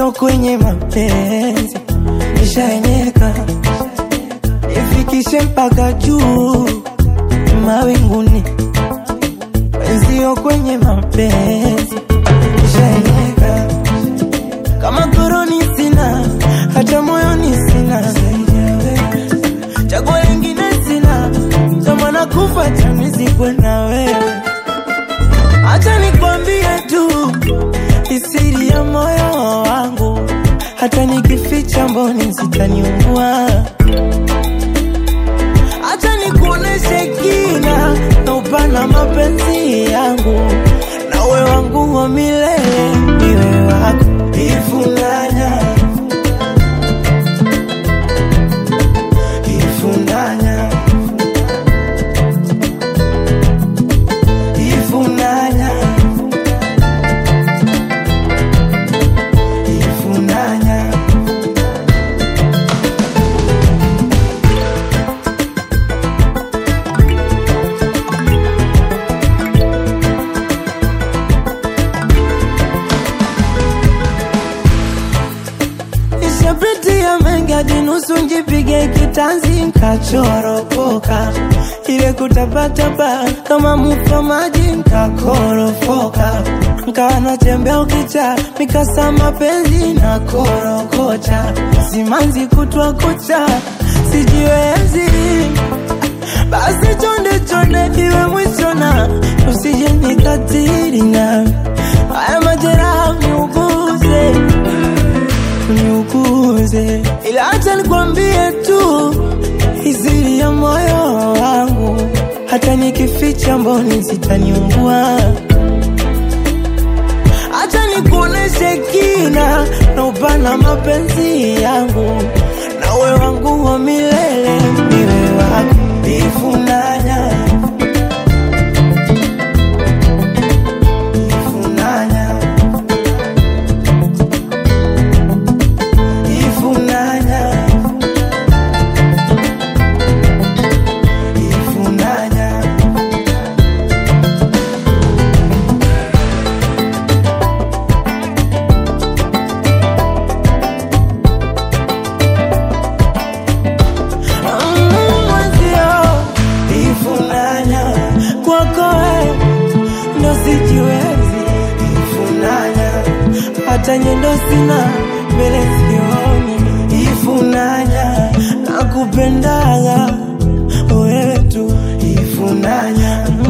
wenzio kwenye mapenzi nishaenyeka, ifikishe mpaka juu mawinguni, wenzio kwenye mapenzi nishaenyeka, kama koroni sina, hata moyoni sina, chaguo lingine sina, kama nakufa chanizikwe na wewe. Acha nikwambie tu isiri ya moyo wangu, hata nikificha mboni zitaniua. Acha nikuoneshe kina na upana mapenzi yangu, nawe wangu wa milele, niwe wako ifunganya ifunganya ifunganya ifunganya Nishapitia mengi hadi nusu njipige kitanzi nkachoropoka, ile kutapatapa kama mufa maji nkakorofoka, nkawa natembea ukicha mikasa mapenzi na korokocha, simanzi kutwa kucha sijiwezi, basi chonde chonde iwe mwisho na usije nikatiri na haya majeraha niuguze niuguze, ila acha nikwambie tu izili ya moyo wangu, hata nikificha mboni zitaniungua. Acha nikuoneshe kina na upana mapenzi yangu, nawe wangu wa milele, niwe wako ifunanya ifunanya ifunanya ifunanya Mm, mwenzio ifunanya kwako we ndo sijiwezi ifunanya hata nyendo sina mbele sioni ifunanya nakupendaga wewe tu ifunanya